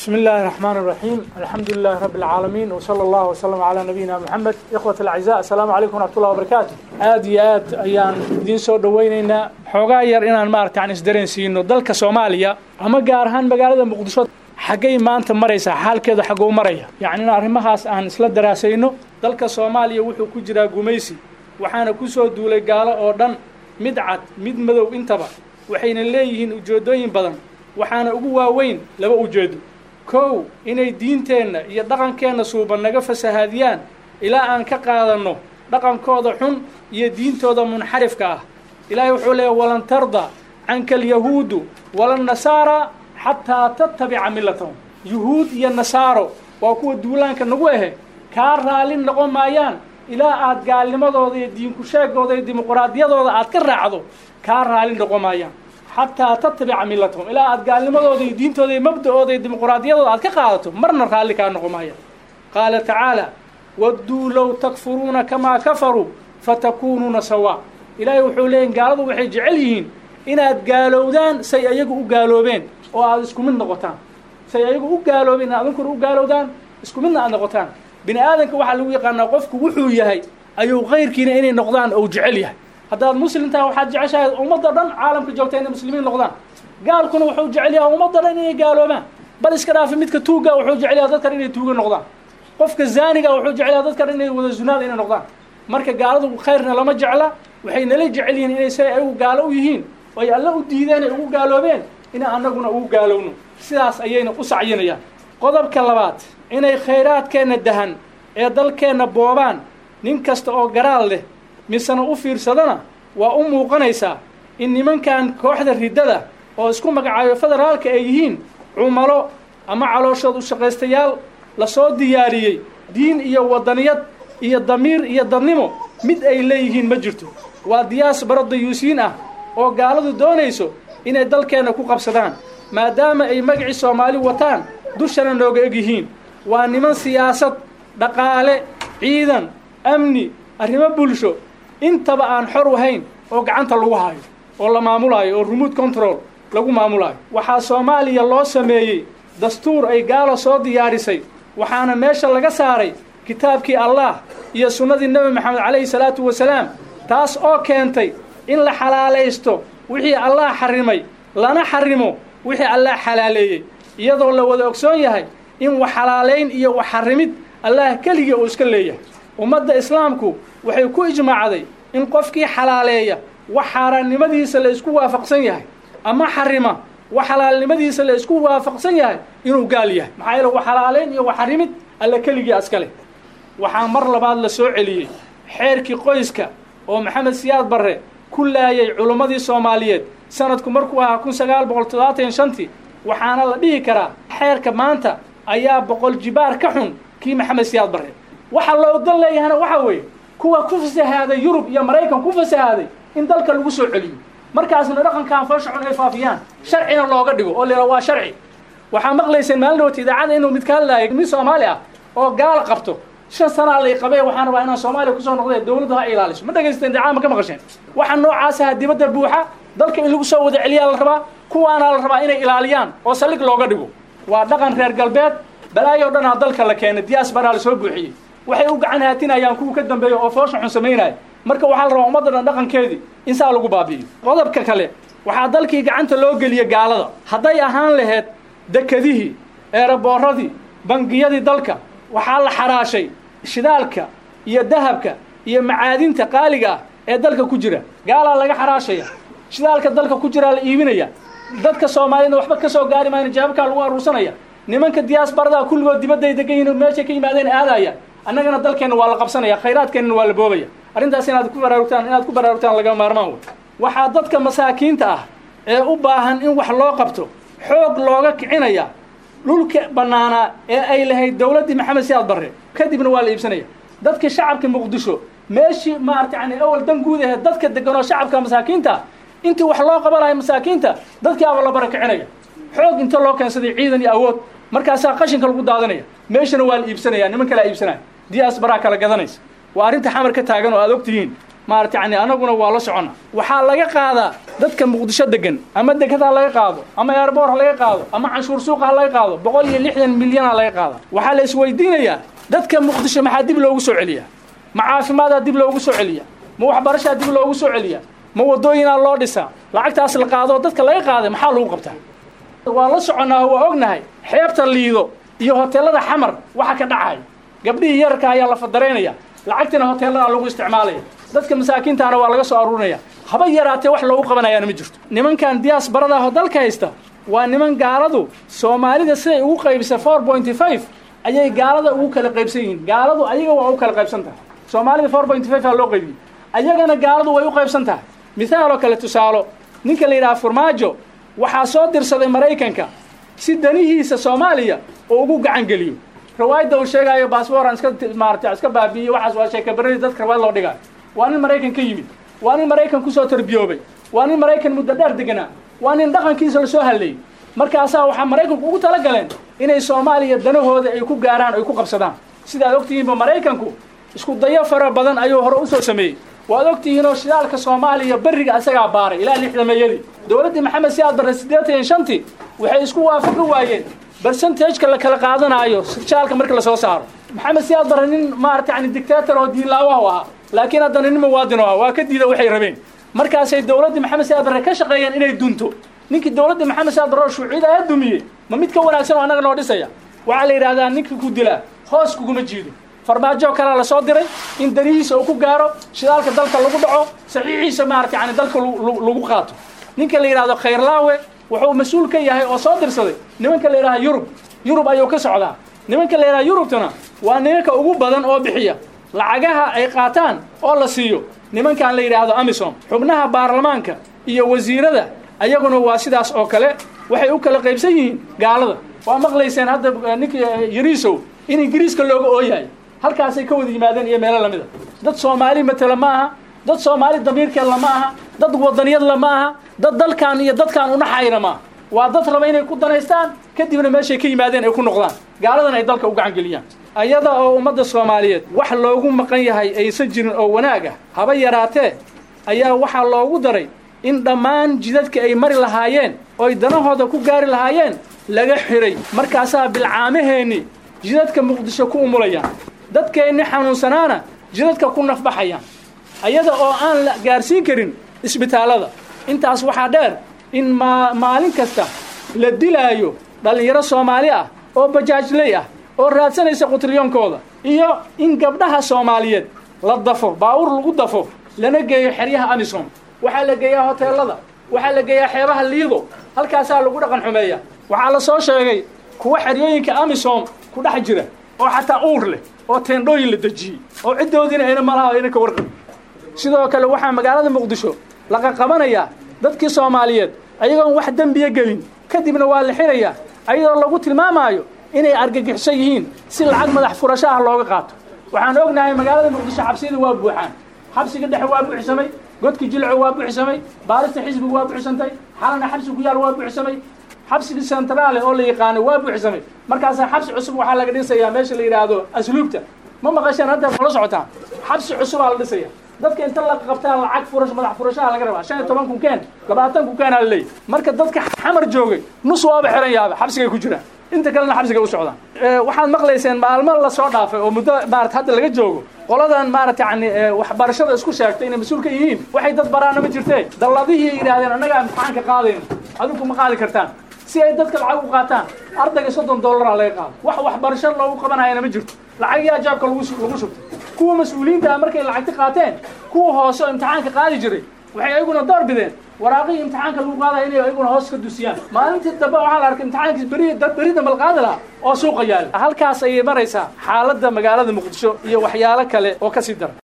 بسم الله الرحمن الرحيم الحمد لله رب العالمين وصلى الله وسلم على نبينا محمد إخوة الأعزاء السلام عليكم ورحمة الله وبركاته aad iyo aad ayaan idiin soo dhawaynaynaa xoogaa yar inaan maarata aan isdareensiino dalka soomaaliya ama gaar ahaan magaalada muqdisho xaggay maanta maraysaa xaalkeedu xagguu maraya yacni in arrimahaas aan isla daraasayno dalka soomaaliya wuxuu ku jiraa gumaysi waxaana ku soo duulay gaalo oo dhan mid cad mid madow intaba waxayna leeyihiin ujeeddooyin badan waxaana ugu waaweyn laba ujeedo kow inay diinteenna iyo dhaqankeenna suuban naga fasahaadiyaan ilaa aan ka qaadanno dhaqankooda xun iyo diintooda munxarifka ah ilaahay wuxuu leeyahy walan tarda canka alyahuudu walannasaara xataa tattabica millatahum yuhuud iyo nasaaro waa kuwa duulaanka nagu ahe kaa raallin noqon maayaan ilaa aad gaalnimadooda iyo diinku sheegooda iyo dimuquraadiyadooda aad ka raacdo kaa raallin noqon maayaan xataa tattabica millatahum ilaa aad gaalnimadooda iyo diintooda iyo mabda'ooda iyo dimuquraadiyadooda aad ka qaadato marna raalli kaa noqon maayaan qaala tacaala wadduu low takfuruuna kamaa kafaruu fatakuunuuna sawaa ilaahay wuxuu leeyahy gaaladu waxay jecel yihiin inaad gaalowdaan say ayagu u gaaloobeen oo aad isku mid noqotaan say ayagu u gaaloobeen inaad adinkuna u gaalowdaan isku midna aad noqotaan bini aadanka waxaa lagu yaqaanaa qofku wuxuu yahay ayuu kayrkiina inay noqdaan ou jecel yahay haddaad muslim tahay waxaad jeceshahay ummadda dhan caalamka joogta inay muslimiin noqdaan gaalkuna wuxuu jecel yahay ummadda dhan inay gaaloobaan bal iska dhaafi midka tuugga wuxuu jecel yahay dadkan inay tuuga noqdaan qofka zaaniga wuxuu jecel yahay dadkan inay wada zunaad inay noqdaan marka gaaladu khayrna lama jecla waxay nala jecel yihiin inay say ayagu gaalo u yihiin oo ay alla u diideen ay ugu gaaloobeen inay annaguna ugu gaalowno sidaas ayayna u sacyinayaan qodobka labaad inay khayraadkeenna dahan ee dalkeenna boobaan nin kasta oo garaal leh misena u fiirsadana waa u muuqanaysaa in nimankan kooxda riddada oo isku magacaayo federaalka ay yihiin cumalo ama calooshood u shaqaystayaal lasoo diyaariyey diin iyo waddaniyad iyo damiir iyo dadnimo mid ay leeyihiin ma jirto waa diyaas baro dayuusiin ah oo gaaladu doonayso inay dalkeenna ku qabsadaan maadaama ay magacii soomaali wataan dushana nooga eg yihiin waa niman siyaasad dhaqaale ciidan amni arrimo bulsho intaba aan xor ahayn oo gacanta lagu hayo oo la maamulaayo oo remote control lagu maamulaayo waxaa soomaaliya loo sameeyey dastuur ay gaalo soo diyaarisay waxaana meesha laga saaray kitaabkii allah iyo sunnadii nebi maxamed calayhi salaatu wasalaam taas oo keentay in la xalaalaysto wixii allah xarimay lana xarimo wixii allah xalaaleeyey iyadoo la wada ogsoon yahay in wax xalaalayn iyo wax xarimid allah keligii uu iska leeyahay ummadda islaamku waxay ku ijmaacday in qofkii xalaaleeya wax xaaraannimadiisa la isku waafaqsan yahay ama xarima wax xalaalnimadiisa la isku waafaqsan yahay inuu gaal yahay maxaa yeele wax xalaalayn iyo wax xarimid alla keligii askale waxaa mar labaad la soo celiyey xeerkii qoyska oo maxamed siyaad barre ku laayay culummadii soomaaliyeed sanadku markuu ahaa kun sagaal boqol toddobaatan shantii waxaana la dhihi karaa xeerka maanta ayaa boqol jibaar ka xun kii maxamed siyaad barre waxa loo dan leeyahana waxaa weeye kuwa ku fasahaaday yurub iyo maraykan ku fasahaaday in dalka lagu soo celiyo markaasna dhaqankan foosha xun ay faafiyaan sharcina looga dhigo oo lera waa sharci waxaa maqlayseen maalin dhawata idaacada inuu mid ka hadlaayay mid soomaali ah oo gaal qabto shan sanaa lay qabee waxaan rabaa inaan soomaaliya kusoo noqdee dawladdu ha ilaaliso ma dhagaysteen idaacada ma ka maqasheen waxaa noocaas aha dibadda buuxa dalka in lagu soo wada celiyaa la rabaa kuwaanaa la rabaa inay ilaaliyaan oo saldhig looga dhigo waa dhaqan reer galbeed balaayo dhanaa dalka la keenay diyaas baraa la soo buuxiyey waxay u gacan haatinayaan kuwa ka dambeeya oo foosha xun samaynaya marka waxaa la rabaa ummadda dhan dhaqankeedii in saa lagu baabi'iyo qodobka kale waxaa dalkii gacanta loo geliya gaalada hadday ahaan laheyd dekedihii eeraboorradii bangiyadii dalka waxaa la xaraashay shidaalka iyo dahabka iyo macaadinta qaaliga ah ee dalka ku jira gaalaa laga xaraashaya shidaalka dalka ku jiraa la iibinaya dadka soomaaliyadna waxba ka soo gaari maayna jaabkaa lagu aruursanaya nimanka diyaasbaradaa kulligood dibadday degan yihin meeshay ka yimaadeen aadaya annagana dalkeenna waa la qabsanaya khayraadkeennana waa la boobaya arrintaas inaad ku baraarugtaan inaad ku baraarugtaan lagama maarmaan wey waxaa dadka masaakiinta ah ee u baahan in wax loo qabto xoog looga kicinaya dhulka bannaanaa ee ay lahayd dawladdii maxamed siyaad barre kadibna waa la iibsanaya dadka shacabka muqdisho meeshii maarata yani awal dan guud aheed dadka deganoo shacabka masaakiinta intii wax loo qabanayo masaakiinta dadkii aba la bara kicinaya xoog inta loo keensaday ciidan iyo awood markaasaa qashinka lagu daadanaya meeshana waa la iibsanaya niman kalea iibsanaya diyaas baraa kala gadanaysa waa arrinta xamar ka taagan oo aad og tihiin maarata yani anaguna waa la socona waxaa laga qaadaa dadka muqdisho degan ama deked ha laga qaado ama airboor ha laga qaado ama canshuur suuqa ha laga qaado boqol iyo lixdan milyan ha laga qaada waxaa la isweydiinayaa dadka muqdisho maxaa dib loogu soo celiyaa ma caafimaadaa dib loogu soo celiyaa ma waxbarashaa dib loogu soo celiyaa ma wadooyinaa loo dhisaa lacagtaas la qaado dadka laga qaaday maxaa lagu qabtaa waa la soconnaa waa ognahay xeebta liido iyo hoteelada xamar waxa ka dhacaya gabdhihii yararka ayaa la fadaraynaya lacagtina hoteeladaa lagu isticmaalaya dadka masaakiintaana waa laga soo aruurinaya haba yaraatee wax loogu qabanayaana ma jirto nimankan diyaas baradaahoo dalka haysta waa niman gaaladu soomaalida siday ugu qaybisa four pointy five ayay gaalada ugu kala qaybsan yihiin gaaladu ayaga waa u kala qaybsan tahay soomaalida four pointy five aa loo qaybiyey ayagana gaaladu way u qaybsan tahay mithaaloo kale tusaalo ninka la yidhaha farmaajo waxaa soo dirsaday maraykanka si danihiisa soomaaliya oo ugu gacan geliyo rawaayadda uu sheegaayo baasboran iska maarata iska baabi'iyo waxaas waa sheeka berri dadka rawaayad loo dhigaayo waa nin maraykan ka yimid waa nin maraykan kusoo tarbiyoobay waa nin maraykan muddo dheer deganaa waa nin dhaqankiisa lasoo hadlayey markaasaa waxaa maraykanku ugu tala galeen inay soomaaliya danahooda ay ku gaaraan ay ku qabsadaan sidaad ogtihiinba maraykanku isku dayo fara badan ayuu hore usoo sameeyey waad ogtihiinoo shidaalka soomaaliya berriga isagaa baaray ilaa lixdameeyadii dowladdii maxamed siyaad barre siddeetan iyo shantii waxay isku waafaqi waayeen bersentageka la kala qaadanaayo shidaalka marka lasoo saaro maxamed siyaad barre nin maarata yani dictator oo diinlaawaha u ahaa laakiin haddana nin muwaadin oo ah waa ka diida waxay rabeen markaasay dowladdii maxamed siyaad barre ka shaqeeyeen inay dunto ninkii dowladdii maxamed siyaad barre oo shuuciyada aad dumiyey ma mid ka wanaagsan oo annaga noo dhisaya waxaa la yidhahdaa ninka ku dilaa hoos kuguma jiido farmaajo kalea la soo diray in danihiisa uu ku gaaro shidaalka dalka lagu dhaco saxiixiisa maarata yani dalka lagu qaato ninka la yidhahdo khayrlaawe wuxuu mas-uul ka yahay oo soo dirsaday nimanka la yidhaha yurub yurub ayuu ka socdaa nimanka la yidhaha yurubtana waa nimanka ugu badan oo bixiya lacagaha ay qaataan oo la siiyo nimankan la yidhaahdo amisom xubnaha baarlamaanka iyo wasiirada ayaguna waa sidaas oo kale waxay u kala qaybsan yihiin gaalada waa maqlayseen hadda ninka yariisow in ingiriiska looga ooyahay halkaasay ka wada yimaadeen iyo meelo lamida dad soomaali matela ma aha dad soomaali damiirkeedla ma aha dad wadaniyadla ma aha dad dalkan iyo dadkan unaxayna maaha waa dad raba inay ku danaystaan kadibna meeshay ka yimaadeen ay ku noqdaan gaaladana ay dalka u gacan geliyaan ayada oo ummadda soomaaliyeed wax loogu maqan yahay aysan jirin oo wanaag ah haba yaraatee ayaa waxaa loogu daray in dhammaan jidadka ay mari lahaayeen ooy danahooda ku gaari lahaayeen laga xiray markaasaa bilcaamaheenni jidadka muqdisho ku umulayaan dadkeenni xanuunsanaana jidadka ku nafbaxayaan ayada oo aan la gaarsiin karin isbitaallada intaas waxaa dheer in maa maalin kasta la dilaayo dhallinyaro soomaali ah oo bajaajley ah oo raadsanaysa qutriyoonkooda iyo in gabdhaha soomaaliyeed la dafo baawur lagu dafo lana geeyo xeryaha amisom waxaa la geeyaa hoteelada waxaa la geeyaa xeebaha liido halkaasaa lagu dhaqan xumeeya waxaa la soo sheegay kuwa xeryooyinka amisom ku dhex jira oo xataa uur leh oo teendhooyin la dejiyey oo ciddoodiina ayna malaha ayna ka warqabin sidoo kale waxaa magaalada muqdisho laqa qabanayaa dadkii soomaaliyeed ayagoon wax dembiya gelin kadibna waa la xirayaa ayadoo lagu tilmaamaayo inay argagixiso yihiin si lacag madax furasho ah looga qaato waxaan ognahay magaalada muqdisho xabsiyada waa buuxaan xabsiga dhexe waa buuxsamay godka jilco waa buuxsamay baarista xisbiga waa buuxsantay xalana xabsi ku yaal waa buuxsamay xabsiga centraale oo la yaqaano waa buuxsamay markaasaa xabsi cusub waxaa laga dhisayaa meesha la yidhaahdo asluubta ma maqasheen hadda kula socotaan xabsi cusubaa la dhisaya dadka inta la qabtaa lacag furash madax furashaha laga rabaa shan iyo toban kun keen labaatan kun keenaa la leeyahy marka dadka xamar joogay nus waaba xiran yaaba xabsigay ku jiraan inta kalena xabsigay u socdaan waxaad maqlayseen maalmo lasoo dhaafay oo muddo maarata hadda laga joogo qoladan maarata yani waxbarashada isku sheegtay inay mas-uul ka yihiin waxay dad baraana ma jirtee dalladihii yidhahdeen annagaa imtixaanka qaadayno adinku ma qaadi kartaan si ay dadka lacag u qaataan ardayga soddon dollaraa laga qaado wax waxbarasho loogu qabanayana ma jirto lacagyaa jaabka lagu lagu shubtay kuwa mas-uuliyiinta ah markay lacagti qaateen kuwa hoose oo imtixaanka qaadi jiray waxay ayaguna door bideen waraaqihii imtixaanka lagu qaadaya inay ayaguna hoos ka dusiyaan maalintii dambe waxaa la arkay imtixaankiis beri dad beri dambe la qaadi lahaa oo suuqa yaala halkaas ayay maraysaa xaaladda magaalada muqdisho iyo waxyaalo kale oo ka sii dara